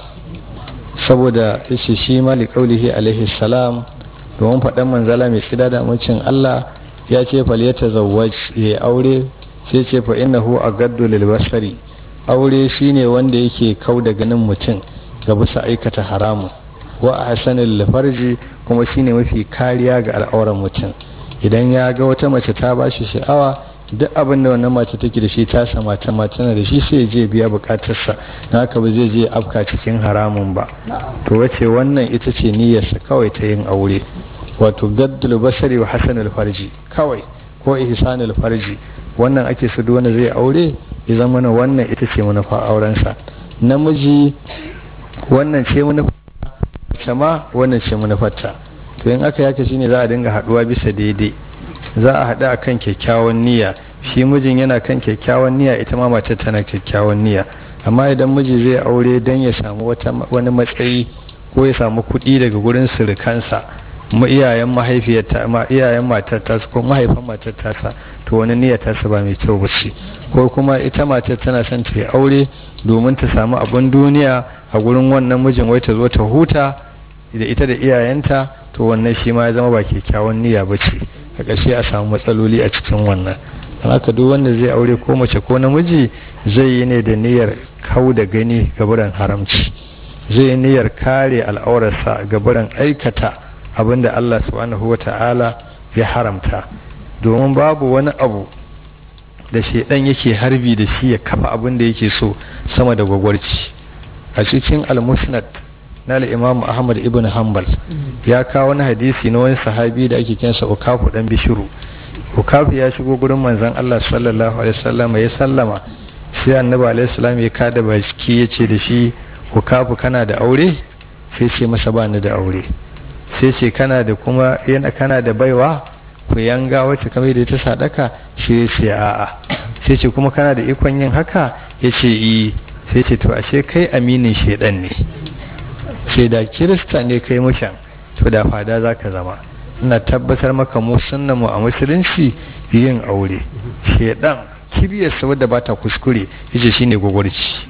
saboda yace shi mali kaulihi alaihi salam domin faɗan manzala mai tsida da amincin Allah ya ce fal ya tazawwaj ya aure sai ce fa innahu agaddu lil basari aure shine wanda yake kau da ganin mutum ga bisa aikata haramu wa ahsanil farji kuma shine mafi kariya ga al'auran mutum idan ya ga wata mace ta bashi sha'awa duk abin da wannan mace take da shi ta sama ta tana da shi sai je biya bukatarsa na haka ba zai je afka cikin haramun ba to wace wannan ita ce niyyarsa kawai ta yin aure wato gaddul basari wa hasanul farji kawai ko ihsanul farji wannan ake su duk wanda zai aure ya zama na wannan ita ce manufa aurensa namiji wannan ce manufa ma wannan ce manufarta to in aka yaka shine za a dinga haduwa bisa daidai za a haɗu akan kyakkyawan niyya shi mijin yana kan kyakkyawan niyya ita ma mace tana kyakkyawan niyya amma idan miji zai aure don ya samu wani matsayi ko ya samu kuɗi daga gurin surukansa mu iyayen mahaifiyarta ma iyayen matar ta ko mahaifan matar ta sa to wani niyyar ta ba mai kyau bace ko kuma ita matar tana son ta yi aure domin ta samu abin duniya a gurin wannan mijin wai ta zo ta huta da ita da iyayenta to wannan shi ma ya zama ba kyakkyawan niyya bace a ƙarshe a samu matsaloli a cikin wannan don haka duk wanda zai aure ko mace ko namiji zai yi ne da niyyar kau da gani gaburan haramci zai yi niyyar kare al'aurarsa gaburan aikata abinda Allah subhanahu wa ta'ala ya haramta domin babu wani abu da shaidan yake harbi da shi ya kafa abin da yake so sama da gwagwarci a cikin al-musnad na al-imam ahmad ibn hanbal ya kawo wani hadisi na wani sahabi da ake kinsa ukafu dan bishiru ukafu ya shigo gurin manzon Allah sallallahu alaihi wasallam ya sallama sai annabi alaihi salam ya kada baki ya ce da shi ukafu kana da aure sai ce masa ba ni da aure sai ce kana da kuma yana kana da baiwa ku yanga wacce kamar da ta sadaka shi ya ce a'a sai ce kuma kana da ikon yin haka ya ce yi sai ce to ashe kai aminin shedan ne sai da kirista ne kai mushan to da fada za ka zama ina tabbatar maka mu sunna mu a musulunci yin aure shedan kibiyarsa wadda ba ta kuskure yace shine gwagwarci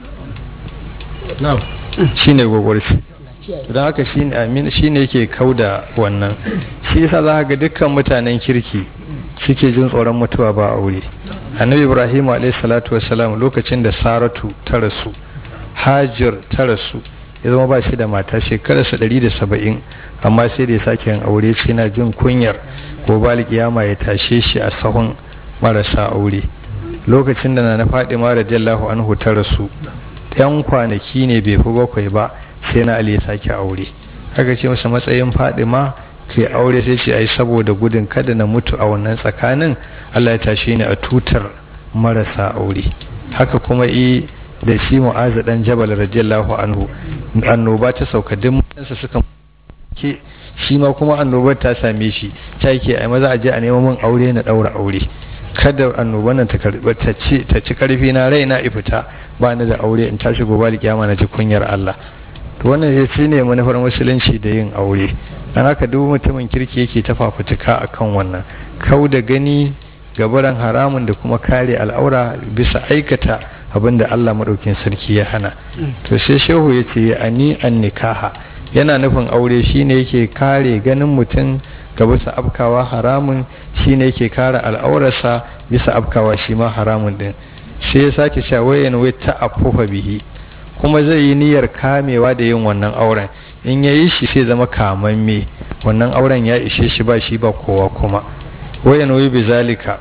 shine gwagwarci don haka shi ne yake kauda wannan shi yasa za ga dukkan mutanen kirki suke jin tsoron mutuwa ba aure annabi ibrahim alayhi salatu wassalam lokacin da saratu ta rasu hajir ta rasu ya zama ba shi da mata shekararsa ɗari da saba'in amma sai da ya sake yin aure ce na jin kunyar ko bali kiyama ya tashe shi a sahun marasa aure lokacin da na na faɗi ma radiyallahu anhu ta rasu yan kwanaki ne bai fi bakwai ba sai na ali ya sake aure haka ce masa matsayin faɗi ma kai aure sai ce ai saboda gudun kada na mutu a wannan tsakanin Allah ya tashe ni a tutar marasa aure haka kuma i da shi mu'azu dan jabal radiyallahu anhu annoba ta sauka duk mutansa suka ke shi ma kuma annobar ta same shi ta yake ai maza a je a nemo min aure na daura aure kada annoban nan ta karbi ta ci ta ci karfi na rai na ifita ba ni da aure in tashi gobe da kiyama na ji kunyar Allah to wannan shi ne manufar musulunci da yin aure dan haka duk mutumin kirki yake ta fafutuka akan wannan kau da gani gabaran haramun da kuma kare al'aura bisa aikata abin da Allah maɗaukin sarki ya hana to sai shehu ya ce ani an nikaha yana nufin aure shine yake kare ganin mutum ga bisa afkawa haramun shine yake kare al'aurarsa bisa afkawa shi ma haramun din sai ya sake cewa wayan wai ta afufa bihi kuma zai yi niyyar kamewa da yin wannan auren in ya yi shi sai zama kamamme wannan auren ya ishe shi ba shi ba kowa kuma wayan wai bizalika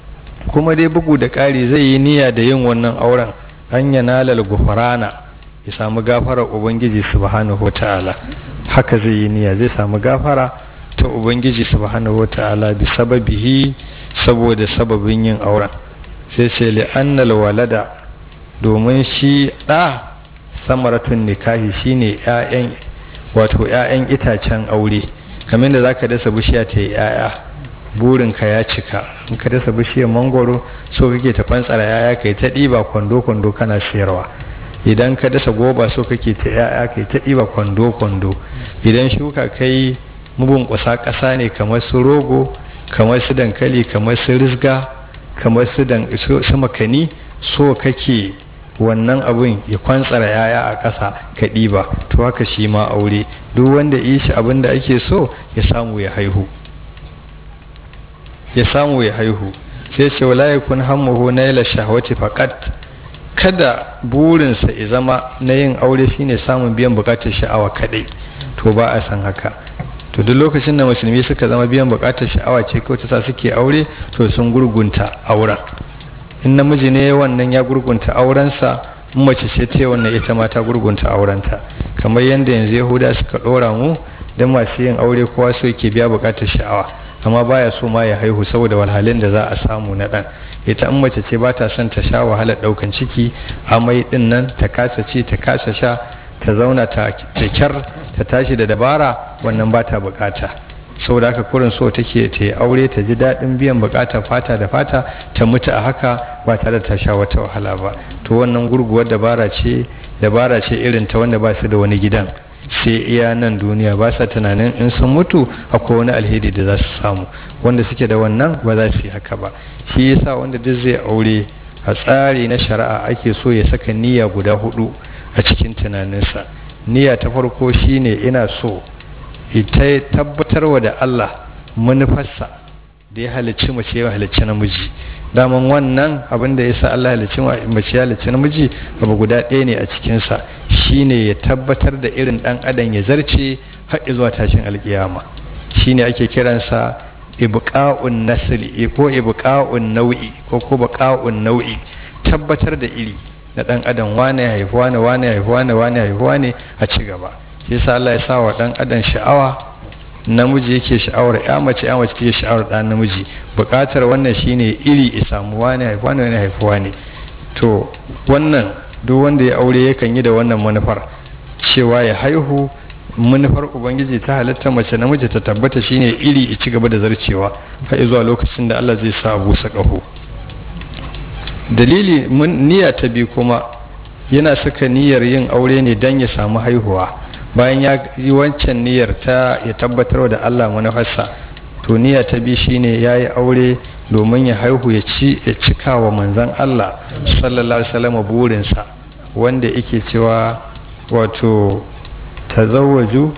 kuma dai bugu da ƙari zai yi niyya da yin wannan auren an yanalal gufrana ya samu gafara ubangiji subhanahu ta'ala haka zai yi niyya zai samu gafara ta ubangiji subhanahu ta'ala bi sababihi saboda sababin yin auren sai ce li annal walada domin shi ɗa samaratun nikahi shine ƴaƴan wato ƴaƴan itacen aure kamar da zaka dasa bishiya ta yi ƴaƴa burinka ya cika in ka dasa bishiyar mangoro so kake ta fantsara yaya kai ta ɗiba kwando kwando kana siyarwa idan ka dasa goba so kake ta yaya kai ta ɗiba kwando kwando idan shuka kai mubun kusa ƙasa ne kamar su rogo kamar su dankali kamar su risga kamar su su makani so kake wannan abun ya kwantsara yaya a ƙasa ka ɗiba to haka shi ma aure duk wanda yi shi abin da ake so ya samu ya haihu ya samu ya haihu sai ce wala yakun hammuhu naila shahwati faqat kada burinsa ya zama na yin aure shine samun biyan bukatar sha'awa kadai to ba a san haka to duk lokacin da musulmi suka zama biyan bukatar sha'awa ce kawai ta suke aure to sun gurgunta auren in namiji ne wannan ya gurgunta aurensa in mace ce ta wannan ita ma ta gurgunta aurenta kamar yadda yanzu yahuda suka dora mu don masu yin aure kowa so yake biya bukatar sha'awa amma baya so ma ya haihu saboda walhalin da za a samu na dan ita in mace ce ba ta son ta sha wahalar daukan ciki amai din nan ta kasa ci ta kasa sha ta zauna ta kyar ta tashi da dabara wannan ba ta bukata saboda haka kurin so take ta yi aure ta ji daɗin biyan bukatar fata da fata ta mutu a haka ba tare da ta sha wata wahala ba to wannan gurguwar dabara ce dabara ce irin ta wanda ba su da wani gidan sai iya nan duniya ba sa tunanin in sun mutu akwai wani alheri da za su samu wanda suke da wannan ba za su yi haka ba shi yasa wanda duk zai aure a tsari na shari'a ake so ya saka niyya guda hudu a cikin tunaninsa niyya ta farko shine ina so ita tabbatarwa da Allah manufarsa da ya halicci mace ya halicci namiji daman wannan abin da ya sa Allah halicci mace ya halicci namiji abu guda ɗaya ne a cikinsa shine ya tabbatar da irin ɗan adam ya zarce har zuwa tashin alkiyama shine ake kiransa ibqa'un nasli ko ibqa'un nau'i ko ko baqa'un nau'i tabbatar da iri na ɗan adam wane ya haifi wane wane ya haifi wane wane ya haifi wane a ci gaba shi yasa Allah ya sa wa ɗan adam sha'awa namiji yake sha'awar ya mace ya mace take sha'awar ɗan namiji buƙatar wannan shine iri ya samu wane ya haifi wane wane ya haifi wane to wannan duk wanda ya aure yakan yi da wannan manufar cewa ya haihu manufar ubangiji ta halatta mace namiji ta tabbata shine iri ya ci gaba da zarcewa har zuwa lokacin da Allah zai sa abu sa ƙaho dalili niyya ta biyu kuma yana saka niyyar yin aure ne don ya samu haihuwa bayan ya yi wancan niyyar ta ya tabbatar da Allah manufarsa to niyya ta biyu shine ya yi aure domin ya haihu ya ci ya cika wa manzan Allah sallallahu alaihi wasallam burinsa wanda yake cewa wato tazawwaju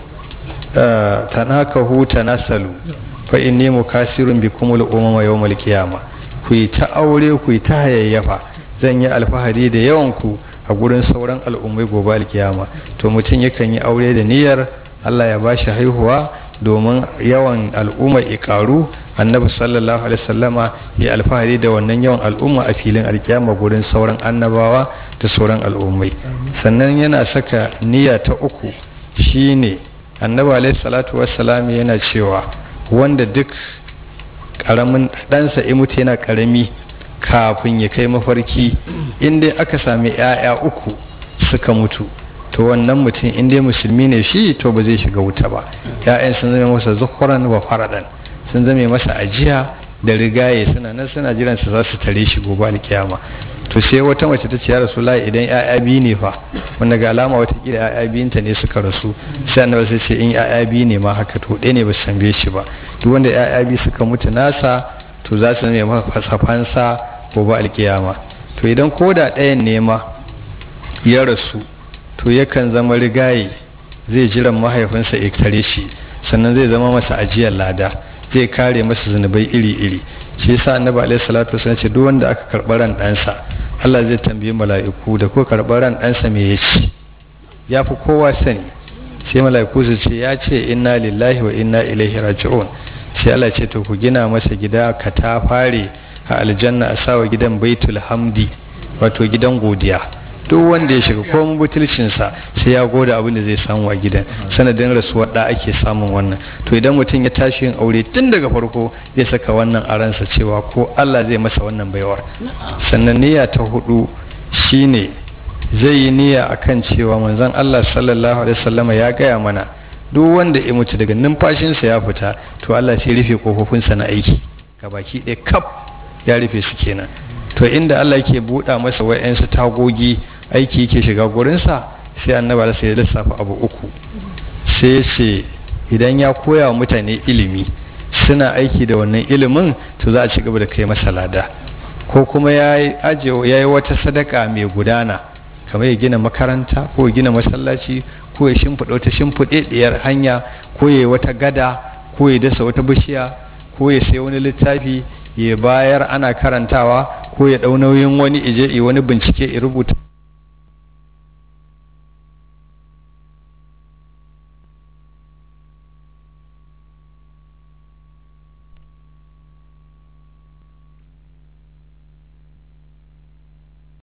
tanakahu tanasalu fa inni mukasirun bikumul umama yawmal qiyamah ku yi ta aure ku yi ta hayayyafa zan yi alfahari da yawan ku a a gurin sauran al'ummai gobe alkiyama to mutum yakan yi aure da niyyar Allah ya bashi haihuwa domin yawan al'umma ikaru annabi sallallahu alaihi wasallama ya alfahari da wannan yawan al'umma a filin alkiyama gurin sauran annabawa da sauran al'ummai sannan yana saka niyya ta uku shine annabi alaihi salatu wassalam yana cewa wanda duk karamin ɗansa ya mutu yana karami kafin ya kai mafarki inda aka sami 'ya'ya uku suka mutu to wannan mutum inda musulmi ne shi to ba zai shiga wuta ba 'ya'yan sun zama masa zukuran wa faradan sun zame masa ajiya da rigaye suna nan suna jiran su za su tare shi gobe alkiyama to sai wata mace ta ce ya rasu idan 'ya'ya biyu ne fa wanda ga alama watakila 'ya'ya biyunta ne suka rasu sai annabi sai ce in 'ya'ya biyu ne ma haka to ɗaya ne ba su tambaye shi ba duk wanda 'ya'ya biyu suka mutu nasa to za su zame masa fansa gobe alkiyama to idan ko da ɗayan ne ma ya rasu to yakan zama rigaye zai jiran mahaifinsa ya tare shi sannan zai zama masa ajiyar lada zai kare masa zunubai iri-iri shi yasa annabi alaihi salatu wasallam ce duk wanda aka karɓi ran ɗansa Allah zai tambayi mala'iku da ko karɓi ran ɗansa me ya ci ya fi kowa sani sai mala'iku su ce ya ce inna lillahi wa inna ilaihi raji'un sai Allah ce to ku gina masa gida ka ta fare a aljanna a sawa gidan baitul hamdi wato gidan godiya duk wanda ya shiga komin butulcinsa sai ya goda abin da zai samu a gidan sanadin rasuwar da ake samun wannan to idan mutum ya tashi yin aure tun daga farko zai saka wannan a ransa cewa ko Allah zai masa wannan baiwar sannan niyya ta hudu shine zai yi niyya akan cewa manzon Allah sallallahu alaihi wasallama ya gaya mana duk wanda ya mutu daga numfashinsa ya fita to Allah sai rufe kofofinsa na aiki gabaki ɗaya kaf ya rufe su kenan to inda Allah yake buɗa masa wa'yansu tagogi aiki yake shiga gurinsa sai annaba da sai ya lissafa abu uku sai ce idan ya koya wa mutane ilimi suna aiki da wannan ilimin to za a ci gaba da kai masa lada ko kuma ya yi wata sadaka mai gudana kamar ya gina makaranta ko ya gina masallaci ko ya shimfiɗa wata shimfiɗaɗɗiyar hanya ko ya yi wata gada ko ya dasa wata bishiya ko ya sai wani littafi ya bayar ana karantawa ko ya ɗau nauyin wani ije wani bincike ya rubuta